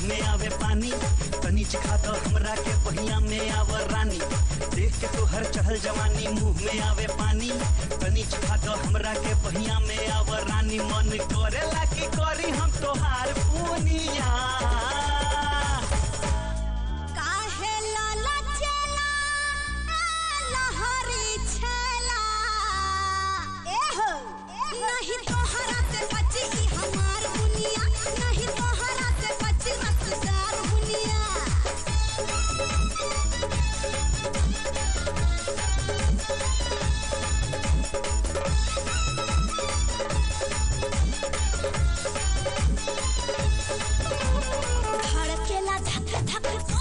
में आवे पानी तनी चिखा दो हमरा के पहिया में आवर रानी देख के तो हर चहल जवानी मुंह में आवे पानी तनी चिखा दो हमरा के पहिया में आवर रानी मन करेला की करी हम तोहार पुनिया काहे लाला चला ए लहरी छला एहो नहीं तोहरा से बची ई हमार दुनिया नहीं तोहरा से बची रसदार दुनिया धड़केला धक धक